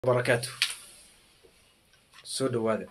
barakaatu soo dhawaada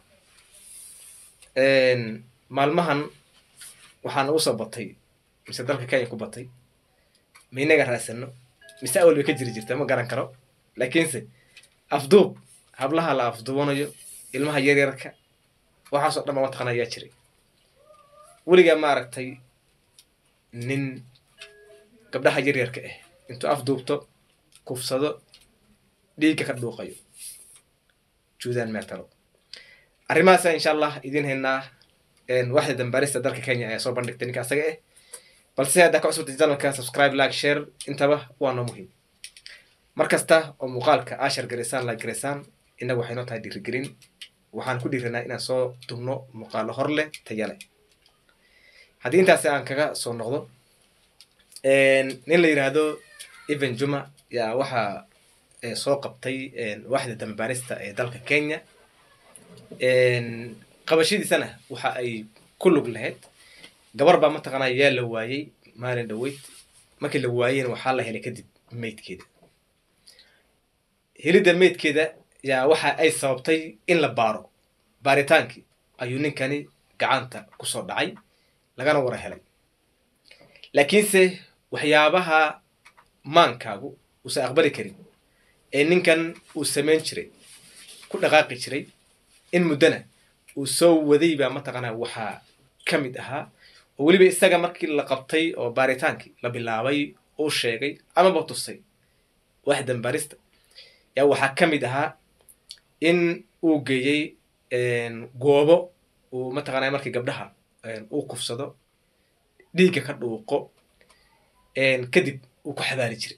maalmahan waxaa nagu soo batay mise dalka kenya ku batay ma inaga raasano mise awal bay ka jiri jirta ma garan karo laakiinse afduub hablaha la afduubanayo ilmaha yaryarka waxaasoo dhan ba mataqana ayaa jiray weligaa maaragtay nin gabdhaha yaryarka ah intuu afduubto kufsado dhiigga ka dhuuqayo juudaan meetalo arrimahaasa insha allah idiin haynaa waxda dambaarista dalka kenya ayaa soo bandhigtay ninka asaga ah balse haddaa ka cusubtay janalka subscribe like share intaba waa noo muhiim mar kasta oo muuqaalka ashar garaysaan like garaysaan innagu waxay noo tahay dhiirigelin waxaan ku dhiiranaa inaan soo dubno muuqaalo hor leh taya leh haddii intaasi aan kaga soo noqdo nin la yidhaahdo even juma yaa waxaa soo qabtay waxda dambaarista ee dalka kenya qabashadiisana waxa ay ku lug lahayd gabar baa mataqaanaa yaa la waayey maalin dhaweyd markii la waayeyna waxaa la helay kadib meydkeeda helidda meydkeeda yaa waxa ay sababtay in la baaro baaritaankii ayuu ninkani gacanta kusoo dhacay lagana wara helay laakiinse waxyaabaha maankaagu uusan aqbali karin ee ninkan uu samayn jiray ku dhaqaaqi jiray in muddona uu soo waday baa mataqaanaa waxaa ka mid ahaa oo weliba isaga markii la qabtay oo baaritaankii la bilaabay uu sheegay amaba tusay wax dambaarista yaa waxaa ka mid ahaa in uu geeyey goobo uu mataqaanaa markii gabdhaha uu kufsado dhiigga ka dhuuqo kadib uu ku xabaari jiray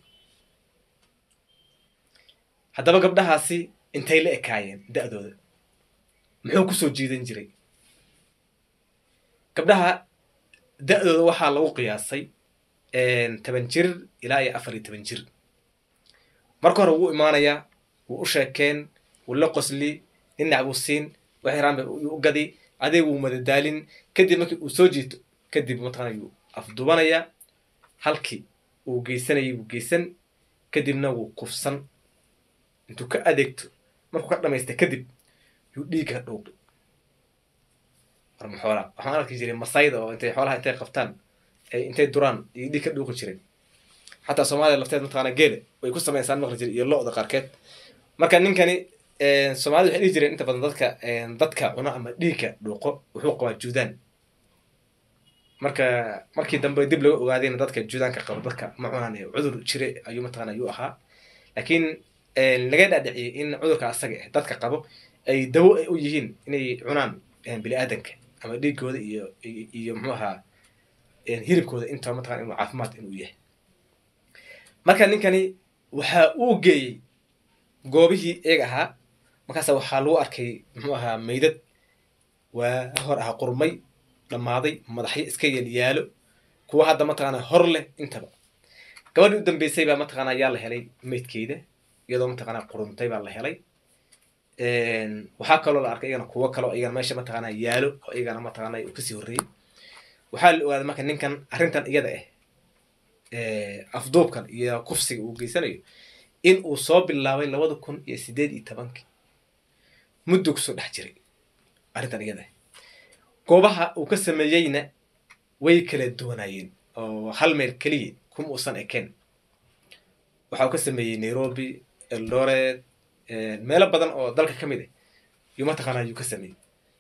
haddaba gabdhahaasi intay la ekaayeen da-dooda muxuu kusoo jiidan jiray gabdhaha da-dooda waxaa lagu qiyaasay toban jir ilaa iyo afar iyo toban jir marka hore wuu imaanayaa wuu u sheekeen wuu la qosli dhinac buu siin wax yaraan bay u gadi adeeg wuu madadaalin kadib markii uu soo jiito kadib mataqana yuu afdubanayaa halkii uu geysanayay wuu geysan kadibna wuu kufsan intuu ka adeegto markuu ka dhamaysta kadib yuu dhiigga dhuuqi warma xoolaa waxaan arki jiray masayda oo intay xoolaha intay qabtaan ay intay duraan iyo dhiig ka dhuuqi jireen xataa soomaaliya lafteed mataqaana geele way ku samaysaan maqli jira iyo lo-da qaarkeed marka ninkani soomaalida waxay dhihi jireen inta badan dadka dadka cuno ama dhiigka dhuuqo wuxuu qabaa juudaan marka markii dambe dib laga ogaadayna dadka juudaanka qabo dadka ma cunaan ee cudur jire ayuu mataqana ayuu ahaa laakiin laga dhaadhiciyey in cudurka asaga ah dadka qabo ay dawo ay u yihiin inay cunaan bini aadanka ama dhiigooda iyo iyo muxuu ahaa hilibkooda intaba mataqana inuu caafimaad inuu yahay marka ninkani waxa uu geeyey goobihii eeg ahaa markaasa waxaa lagu arkay muxuu ahaa meydad waa hor ahaa qurmay dhammaaday madaxyo iska yelyaalo kuwa hadda mataqaana hor leh intaba gabadhii u dambeysay baa mataqaana yaa la helay meydkeeda iyadoo mataqaana quruntay baa la helay waxaa kaloo la arkay iyagana kuwo kaloo iyagana meesha mataqaana yaalo oo iyagana mataqaana uu kasii horreeyey waxaa la ogaaday marka ninkan arrintan iyada ah afduubkan iyo kufsiga uu geysanayo in uu soo bilaabay labada kun iyo sideed iyo tobankii muddo kusoo dhex jiray arrintan iyada ah goobaha uu ka sameeyeyna way kala duwanaayeen oo hal meel keliya kuma uusan ekeen waxa uu ka sameeyey nairobi eldoret meelo badan oo dalka ka mid ah yuu mataqaana ayuu ka sameeyey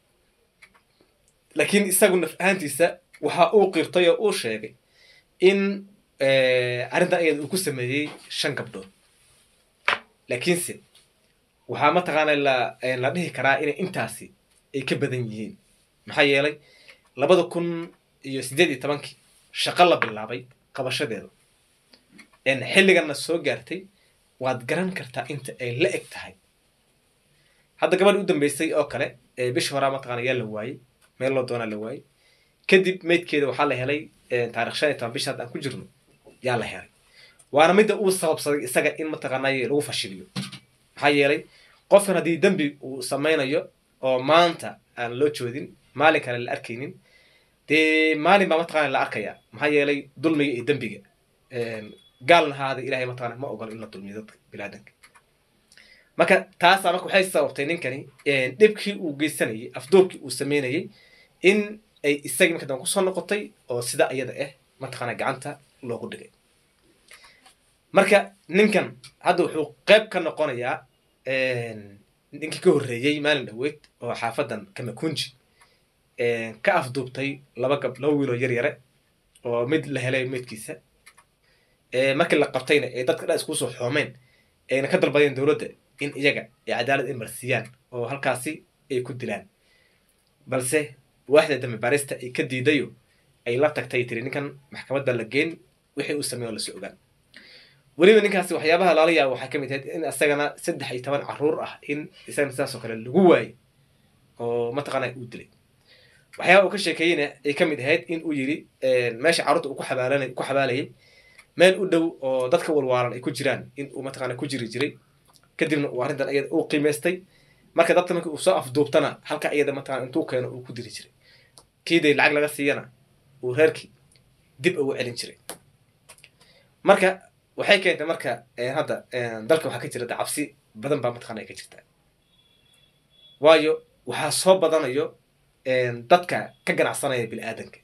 laakiin isagu naf ahaantiisa waxa uu qirtay oo uu sheegay in arrintan iyada uu ku sameeyey shan gabdhood laakiinse waxaa mataqaana la la dhihi karaa inay intaasi ay ka badan yihiin maxaa yeelay labada kun iyo siddeed iyo tobankii shaqo la bilaabay qabashadeeda xilliganna soo gaartay waad garan kartaa inta ay la eg tahay hadda gabadhi u dambeysay oo kale bishii horaa mataqana yaa la waayey meel loo doonaa la waayey kadib meydkeeda waxaa la helay taarikh shan iyo toban bishi hadda aan ku jirno yaa la helay waana midda uu sababsaday isaga in mataqaanay lagu fashiliyo maxaa yeelay qofkan haddii dembi uu samaynayo oo maanta aan loo joodin maalin kale la arkaynin dee maalin baa mataqana la arkaya maxaa yeelay dulmiga iyo dembiga gaalna haada ilahay mataqana ma ogolo in la dulmiyo dadka bilaadanka marka taasaa marka waxay sababtay ninkani dhibkii uu geysanayay afduubkii uu sameynayay in ay isagii marka dambe kusoo noqotay oo sida iyada ah mataqaana gacanta loogu dhigay marka ninkan hadda wuxuu qayb ka noqonayaa ninkii ka horreeyey maalin dhaweyd oo xaafadan kamakunji ka afduubtay laba gab laba wiiloo yar yare oo mid la helay meydkiisa markii la qabtayna ee dadka dhan iskugu soo xoomeen ayna ka dalbadeen dowladda in iyaga ay cadaalad ay marsiiyaan oo halkaasi ay ku dilaan balse waaxda dambe baarista ay ka diidayo ay la tagtay tiri ninkan maxkamadda la geen wixii uu sameeyo lasoo ogaan weliba ninkaasi waxyaabaha laala yaaba waxaa ka mid ahayd in isagana saddex iyo toban carruur ah in isagana sidaas oo kale lagu waayey oo mataqaana uu dilay waxyaaba uu ka sheekeeyeyna ay ka mid ahayd in uu yidhi meesha carruurta uu ku xabaalanay ku xabaalayay meel u dhow oo dadka walwaalan ay ku jiraan in uu mataqaana ku jiri jiray kadibna uu arrintan iyada uu qiimaystay marka dadka markii uu soo afduubtana halka iyada mataqana intuu keeno uu ku diri jiray kiiday lacag laga siiyana uu reerkii dib ugu celin jiray marka waxay keentay marka hadda dalka waxaa ka jira cabsi badan baa mataqana ay ka jirtaa waayo waxaa soo badanayo dadka ka ganacsanaya bini aadanka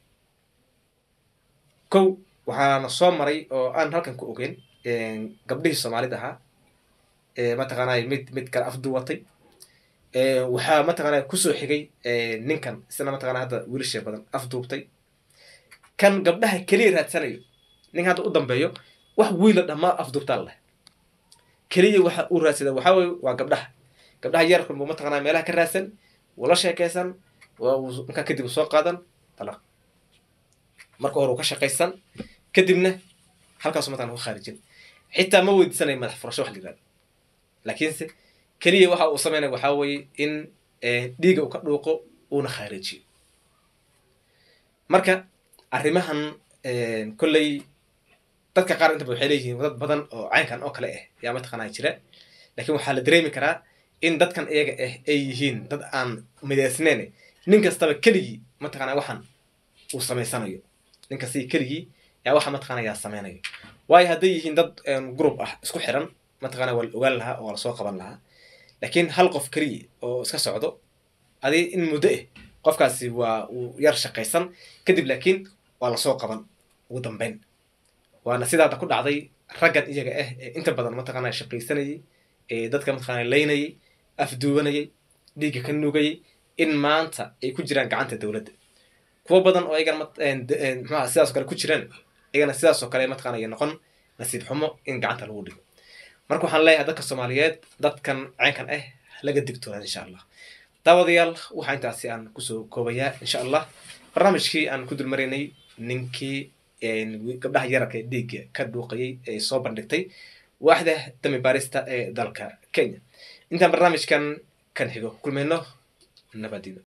kow waxaana soo maray oo aan halkan ku ogeyn gabdhihii soomaalida ahaa mataqaanay mid mid kale afduwatay waxaa mataqaana kusoo xigay ninkan isna mataqana hadda wiilasha badan afduubtay kan gabdhaha keliya raadsanayo ninka hadda u dambeeyo wax wiila dhammaa afduubtaa leh keliya waxa uu raadsada waxaa weye waa gabdhaha gabdhaha yarkan buu mataqana meelaha ka raadsan wula sheekaysan markaa kadib soo qaadan dalaq marka hore uu ka shaqaysan kadibna halkaasu mataqana ku khaarijin xitaa ma weydiisanayo madax furasho wax la yirahdo laakiinse keliya waxa uu sameynaya waxaa weeye in dhiiga uu ka dhuuqo uuna khaarijiyo marka arrimahan kolley dadka qaar intaba waxay leeyihiin dad badan oo caynkan oo kale ah yaa mataqaanaa jira laakiin waxaa la dareemi karaa in dadkan iyaga ah ay yihiin dad aan midaysneyn nin kastaba keligii mataqaanaa waxan uu samaysanayo nin kastaba keligii yaa waxa mataqaana yaa sameynayo waayo hadday yihiin dad group ah isku xiran mataqaana waa la ogaan lahaa oo waa lasoo qaban lahaa laakiin hal qof keliya oo iska socdo adi in muddo ah qofkaasi waa uu yar shaqaysan kadib laakiin waa lasoo qaban ugu dambeyn waana sidaada ku dhacday raggan iyaga ah ee inta badan mataqaana shaqaysanayay ee dadka mataqaana laynayay afduubanayay dhiigga ka nugayay in maanta ay ku jiraan gacanta dowladda kuwo badan oo iyagana mxuaha sidaas oo kale ku jiraan iyagana sidaas oo kale mataqana ay noqon nasiib xumo in gacanta lagu dhigo marka waxaan leeyahay dadka soomaaliyeed dadkan caynkan ah laga digtoonaan insha allah daawadayaal waxaa intaasi aan kusoo koobayaa insha allah barnaamijkii aan ku dulmaraynay ninkii gabdhaha yararka ee dhiigga ka dhuuqayay ee soo bandhigtay waaxda dami baarista ee dalka kenya intaan barnaamijkan kan xigo kulmayno nabadino